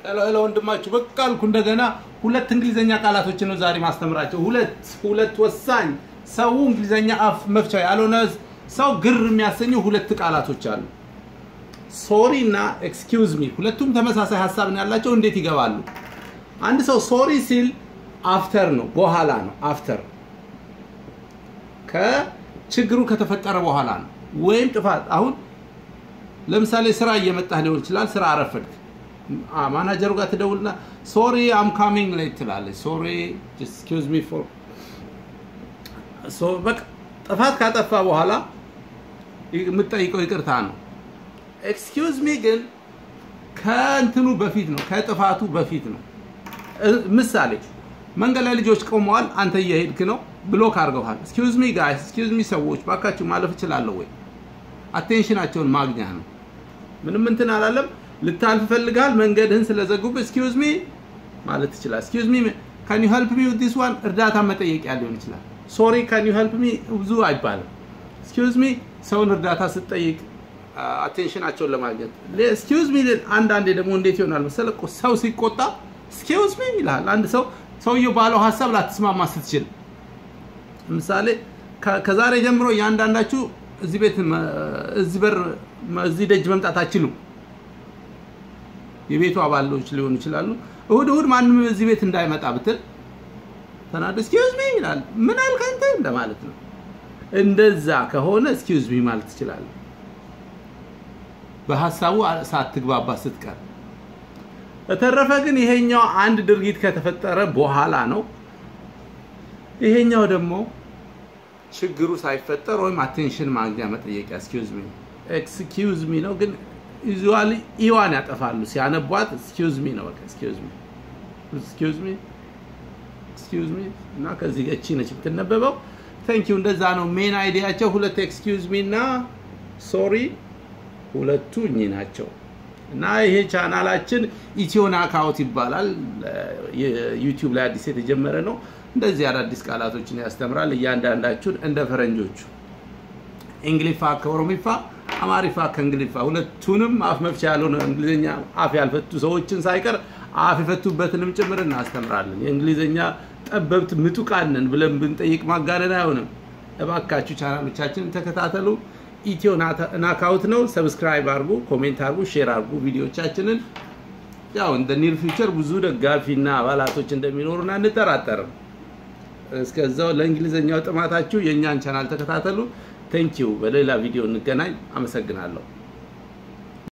ሄሎ ሄሎ ወንድማችሁ በቃ አልኩ። እንደገና ሁለት እንግሊዘኛ ቃላቶችን ነው ዛሬ ማስተምራቸው። ሁለት ሁለት ወሳኝ ሰው እንግሊዘኛ አፍ መፍቻ ያልሆነ ሰው ግር የሚያሰኙ ሁለት ቃላቶች አሉ። ሶሪ እና ኤክስኪውዝ ሚ ሁለቱም ተመሳሳይ ሀሳብ ነው ያላቸው። እንዴት ይገባሉ? አንድ ሰው ሶሪ ሲል አፍተር ነው በኋላ ነው አፍተር ከችግሩ ከተፈጠረ በኋላ ነው ወይም ጥፋት አሁን ለምሳሌ ስራ እየመጣህ ሊሆን ይችላል። ስራ አረፈድክ። ማናጀሩ ጋር ትደውልና ሶሪ አም ካሚንግ ሌት ትላለች። ሶሪ ኤክስኪውዝ ሚ ፎር በቃ ጥፋት ካጠፋ በኋላ የምትጠይቀው ይቅርታ ነው። ኤክስኪውዝ ሚ ግን ከእንትኑ በፊት ነው፣ ከጥፋቱ በፊት ነው። ምሳሌ መንገድ ላይ ልጆች ቆመዋል፣ አንተ እየሄድክ ነው፣ ብሎክ አድርገዋል። ኤክስኪውዝ ሚ ጋይስ፣ ኤክስኪውዝ ሚ ሰዎች ባካችሁ ማለፍ እችላለሁ ወይ? አቴንሽናቸውን ማግኛ ነው። ምንም እንትን አላለም። ልታልፍ ፈልጋል፣ መንገድህን ስለዘጉብህ ኤክስኪውዝ ሚ ማለት ትችላል። ኤክስኪውዝ ሚ ካን ዩ ሄልፕ ሚ ዊዝ ዲስ ዋን እርዳታ መጠየቂያ ሊሆን ይችላል። ሶሪ ካን ዩ ሄልፕ ሚ ብዙ አይባልም። ኤክስኪውዝ ሚ ሰውን እርዳታ ስትጠይቅ አቴንሽናቸውን ለማግኘት ኤክስኪውዝ ሚ አንዳንዴ ደግሞ እንዴት ይሆናል መሰለህ ሰው ሲቆጣ ኤክስኪውዝ ሚ ይልሃል። አንድ ሰው ሰውየው ባለው ሀሳብ ላትስማማ ስትችል ለምሳሌ ከዛሬ ጀምሮ እያንዳንዳችሁ እዚህ ቤት እዚህ በር እዚህ ደጅ መምጣት አትችሉም። የቤቱ አባሎች ሊሆኑ ይችላሉ። እሁድ እሁድ ማንም እዚህ ቤት እንዳይመጣ ብትል ተናዶ ኤክስኪውዝ ሚ ይላል። ምን አልክ አንተ እንደማለት ነው። እንደዛ ከሆነ ኤክስኪውዝ ሚ ማለት ትችላለህ። በሀሳቡ ሳትግባባ ስትቀር። በተረፈ ግን ይሄኛው አንድ ድርጊት ከተፈጠረ በኋላ ነው። ይሄኛው ደግሞ ችግሩ ሳይፈጠር ወይም አቴንሽን ማግኛ መጠየቂያ ኤክስኪውዝ ሚ ኤክስኪውዝ ሚ ነው። ግን ዩዙዋሊ ኢዋን ያጠፋሉ ሲያነቧት ኤክስኪውዝ ሚ ነው። በቃ ኤክስኪውዝ ሚ ኤክስኪውዝ ሚ ኤክስኪውዝ ሚ እና ከዚህ እቺ ነች የምትነበበው። ቴንክ ዩ እንደዛ ነው ሜን አይዲያቸው። ሁለት ኤክስኪውዝ ሚ እና ሶሪ ሁለቱ እኚህ ናቸው። እና ይሄ ቻናላችን ኢትዮ ናካውት ይባላል። ዩቲዩብ ላይ አዲስ የተጀመረ ነው። እንደዚህ አዳዲስ ቃላቶችን ያስተምራል። እያንዳንዳችሁን እንደ ፈረንጆቹ እንግሊፋ ከኦሮሚፋ፣ አማሪፋ ከእንግሊፋ ሁለቱንም አፍ መፍቻ ያልሆነ እንግሊዝኛ አፍ ያልፈቱ ሰዎችን ሳይቀር አፍ የፈቱበትንም ጭምር እናስተምራለን። የእንግሊዝኛ ጠበብት ምጡቃንን ብለን ብንጠይቅ ማጋነን አይሆንም። እባካችሁ ቻናሎቻችንን ተከታተሉ። ኢትዮ ናካውት ነው። ሰብስክራይብ አድርጉ፣ ኮሜንት አድርጉ፣ ሼር አድርጉ ቪዲዮቻችንን። ያው እንደ ኒር ፊውቸር ብዙ ደጋፊና አባላቶች እንደሚኖሩን አንጠራጠርም። እስከዛው ለእንግሊዝኛው ጥማታችሁ የእኛን ቻናል ተከታተሉ። ቴንኪው። በሌላ ቪዲዮ እንገናኝ። አመሰግናለሁ።